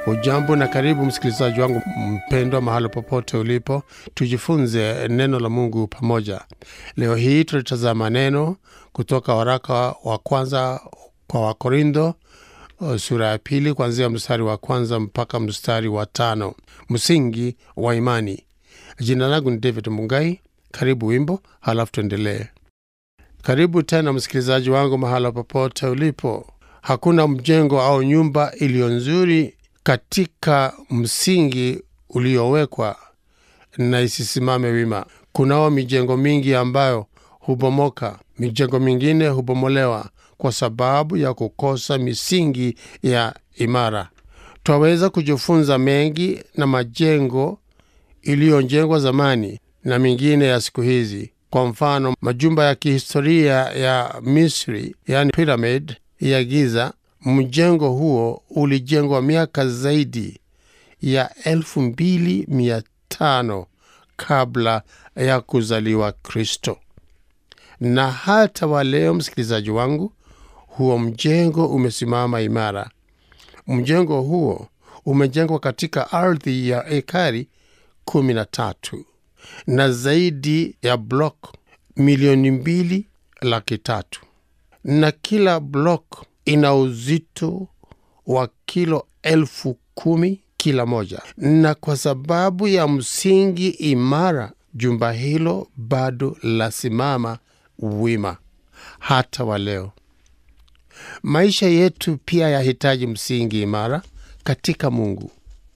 Ujambo na karibu msikilizaji wangu mpendwa, mahali popote ulipo, tujifunze neno la Mungu pamoja. Leo hii tulitazama neno kutoka waraka wa kwanza kwa Wakorintho sura ya pili kuanzia mstari wa kwanza mpaka mstari wa tano msingi wa imani. Jina langu ni David Mungai. Karibu wimbo, halafu tuendelee. Karibu tena msikilizaji wangu mahala popote ulipo. Hakuna mjengo au nyumba iliyo nzuri katika msingi uliowekwa na isisimame wima. Kunao mijengo mingi ambayo hubomoka, mijengo mingine hubomolewa kwa sababu ya kukosa misingi ya imara. Twaweza kujifunza mengi na majengo iliyojengwa zamani na mingine ya siku hizi. Kwa mfano, majumba ya kihistoria ya Misri, yani pyramid ya Giza, mjengo huo ulijengwa miaka zaidi ya elfu mbili mia tano kabla ya kuzaliwa Kristo. Na hata wa leo, msikilizaji wangu, huo mjengo umesimama imara. Mjengo huo umejengwa katika ardhi ya ekari kumi na tatu na zaidi ya blok milioni mbili laki tatu na kila blok ina uzito wa kilo elfu kumi kila moja. Na kwa sababu ya msingi imara, jumba hilo bado lasimama wima hata wa leo. Maisha yetu pia yahitaji msingi imara katika Mungu.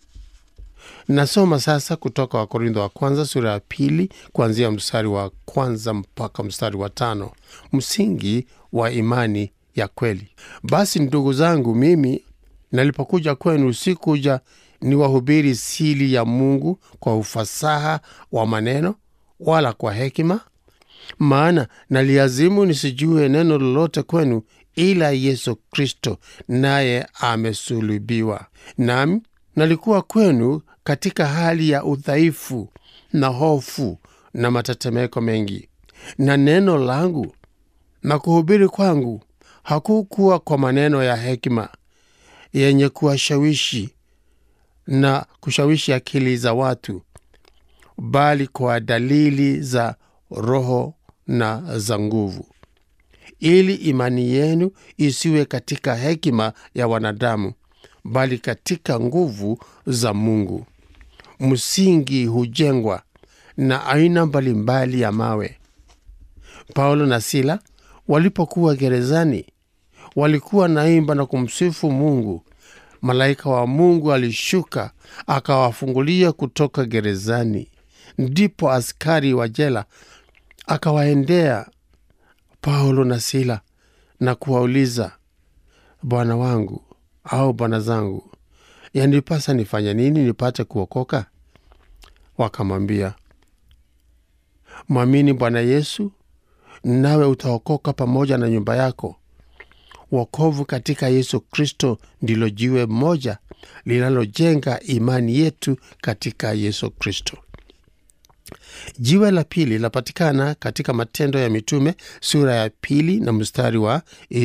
Nasoma sasa kutoka Wakorintho wa kwanza sura ya pili kuanzia mstari wa kwanza mpaka mstari wa tano msingi wa imani ya kweli. Basi ndugu zangu, mimi nalipokuja kwenu sikuja niwahubiri siri ya Mungu kwa ufasaha wa maneno wala kwa hekima, maana naliazimu nisijue neno lolote kwenu ila Yesu Kristo naye amesulubiwa. Nami nalikuwa kwenu katika hali ya udhaifu na hofu na matetemeko mengi, na neno langu na kuhubiri kwangu hakukuwa kwa maneno ya hekima yenye kuwashawishi na kushawishi akili za watu, bali kwa dalili za Roho na za nguvu, ili imani yenu isiwe katika hekima ya wanadamu, bali katika nguvu za Mungu. Msingi hujengwa na aina mbalimbali ya mawe. Paulo na Sila walipokuwa gerezani walikuwa naimba na kumsifu Mungu. Malaika wa Mungu alishuka akawafungulia kutoka gerezani. Ndipo askari wa jela akawaendea Paulo na Sila na kuwauliza, bwana wangu au bwana zangu, yanipasa nifanye nini nipate kuokoka? Wakamwambia, mwamini Bwana Yesu nawe utaokoka pamoja na nyumba yako. Wokovu katika Yesu Kristo ndilo jiwe moja linalojenga imani yetu katika Yesu Kristo. Jiwe la pili linapatikana katika Matendo ya Mitume sura ya pili na mstari wa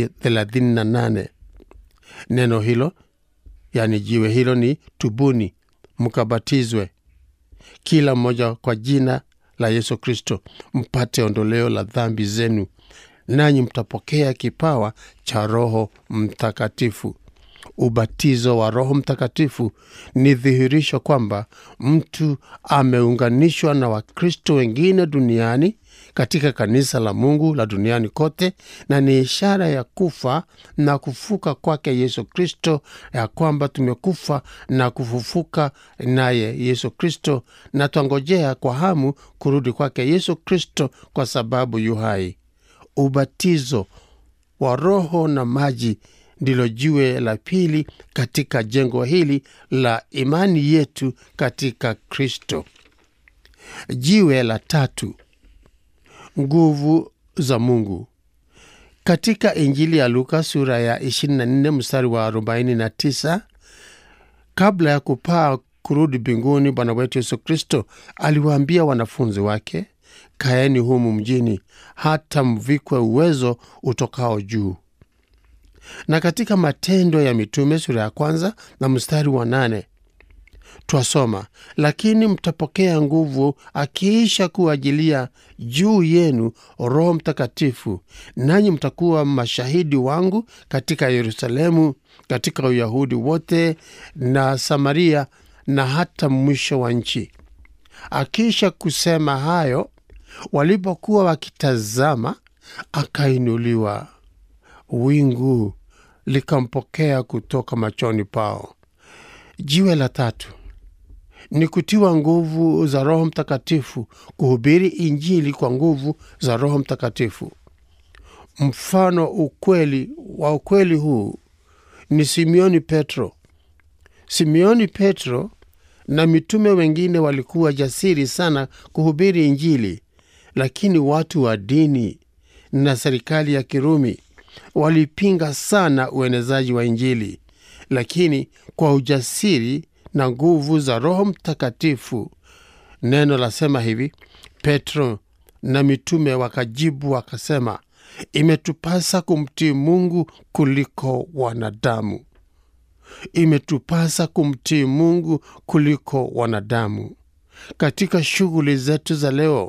38. Neno hilo yani jiwe hilo ni tubuni, mkabatizwe kila mmoja kwa jina la Yesu Kristo mpate ondoleo la dhambi zenu, nanyi mtapokea kipawa cha Roho Mtakatifu. Ubatizo wa Roho Mtakatifu ni dhihirisho kwamba mtu ameunganishwa na Wakristo wengine duniani katika kanisa la Mungu la duniani kote, na ni ishara ya kufa na kufuka kwake Yesu Kristo, ya kwamba tumekufa na kufufuka naye Yesu Kristo, na twangojea kwa hamu kurudi kwake Yesu Kristo kwa sababu yu hai. Ubatizo wa Roho na maji ndilo jiwe la pili katika jengo hili la imani yetu katika Kristo. Jiwe la tatu, nguvu za Mungu. Katika Injili ya Luka sura ya 24 mstari wa 49, kabla ya kupaa kurudi mbinguni, Bwana wetu Yesu Kristo aliwaambia wanafunzi wake, kaeni humu mjini hata mvikwe uwezo utokao juu. na katika Matendo ya Mitume sura ya kwanza na mstari wa nane twasoma, lakini mtapokea nguvu akiisha kuajilia juu yenu Roho Mtakatifu, nanyi mtakuwa mashahidi wangu katika Yerusalemu, katika Uyahudi wote na Samaria na hata mwisho wa nchi. Akiisha kusema hayo, walipokuwa wakitazama, akainuliwa, wingu likampokea kutoka machoni pao. Jiwe la tatu ni kutiwa nguvu za Roho Mtakatifu, kuhubiri Injili kwa nguvu za Roho Mtakatifu. Mfano ukweli wa ukweli huu ni Simioni Petro. Simioni Petro na mitume wengine walikuwa jasiri sana kuhubiri Injili, lakini watu wa dini na serikali ya Kirumi walipinga sana uenezaji wa Injili. Lakini kwa ujasiri na nguvu za Roho Mtakatifu, neno lasema hivi: Petro na mitume wakajibu wakasema, imetupasa kumtii Mungu kuliko wanadamu. Imetupasa kumtii Mungu kuliko wanadamu. Katika shughuli zetu za leo,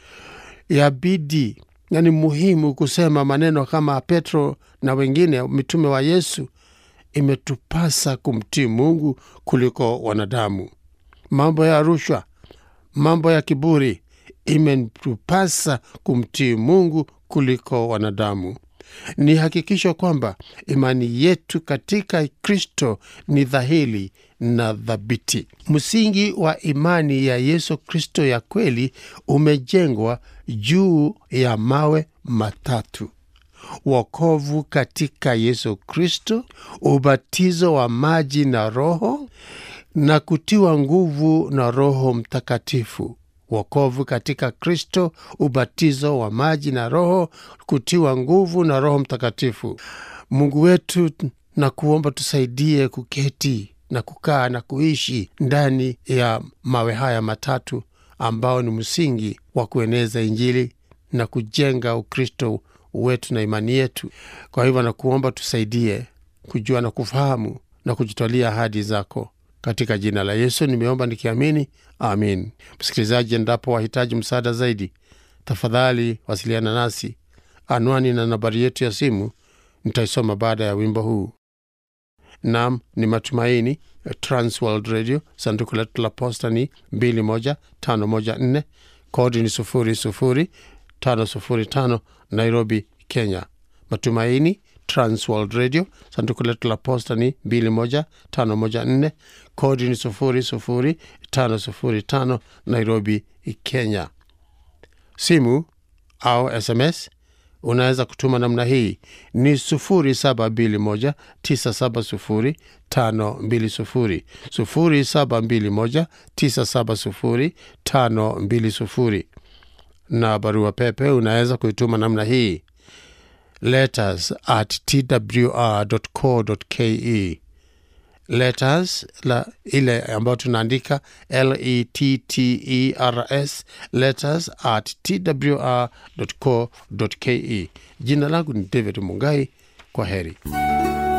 yabidi na ni muhimu kusema maneno kama Petro na wengine mitume wa Yesu, imetupasa kumtii Mungu kuliko wanadamu. Mambo ya rushwa, mambo ya kiburi, imetupasa kumtii Mungu kuliko wanadamu. Ni hakikisho kwamba imani yetu katika Kristo ni dhahiri na thabiti. Msingi wa imani ya Yesu Kristo ya kweli umejengwa juu ya mawe matatu: wokovu katika Yesu Kristo, ubatizo wa maji na Roho, na kutiwa nguvu na Roho Mtakatifu. Wokovu katika Kristo, ubatizo wa maji na Roho, kutiwa nguvu na Roho Mtakatifu. Mungu wetu, na kuomba tusaidie kuketi na kukaa na kuishi ndani ya mawe haya matatu ambao ni msingi wa kueneza Injili na kujenga Ukristo wetu na imani yetu. Kwa hivyo nakuomba tusaidie kujua na kufahamu na kujitwalia ahadi zako katika jina la Yesu nimeomba nikiamini, amin. Msikilizaji, endapo wahitaji msaada zaidi, tafadhali wasiliana nasi. Anwani na nambari yetu ya simu nitaisoma baada ya wimbo huu. Nam ni Matumaini, Transworld Radio, sanduku letu la posta ni 21514 kodi ni 00505 Nairobi, Kenya. Matumaini Transworld Radio, sanduku letu la posta ni 21514 kodi ni 00505 Nairobi, Kenya. Simu au SMS unaweza kutuma namna hii ni 0721970520 0721970520 na barua pepe unaweza kuituma namna hii letters at twr.co.ke letters la ile ambayo tunaandika letters letters at twr.co.ke jina langu ni david mungai kwa heri